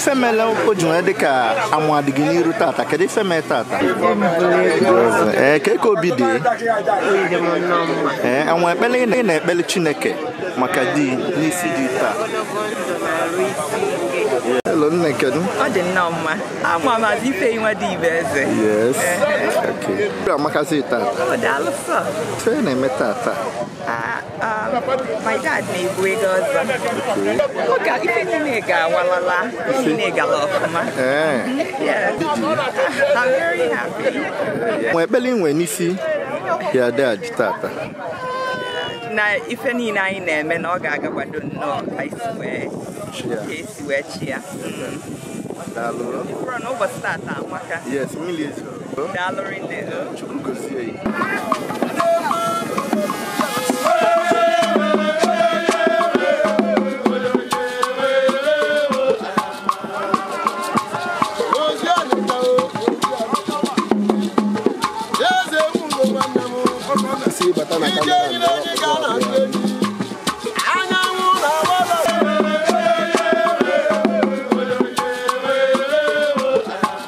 ife mele o ji nwee dịka amụ adịghị n'iru tata kedu ife mee tata ee ka ka obi dị ee enwe ekpele ị na-ekpele chineke maka di n'isi dị taa Hello, nne kedu? Ọ dị nnọọ mma. Ama m azụ ife inwe dị ibe eze. Yes. Okay. Amakasị tata. Ọ daalụ sọ. Ife ị na-eme tata? Ah, um, my dad na-ebu ego ọzọ. Ọ ga ife niile ga-awalala. Ife niile gara ọfụma. Ee. Yes. I'm very happy. Nwe ekpele inwe n'isi ya dad tata. Na ife niile anyị na-eme na ọ ga-agakwado nnọọ ka esi wee Chia. ka esi wee chia. Mm. Daalụ. Bụrụ na ụbọchị tata amaka. Yes, mmiri ezo. Daalụ rinne. Chukwu gozie ya. si bata na kamera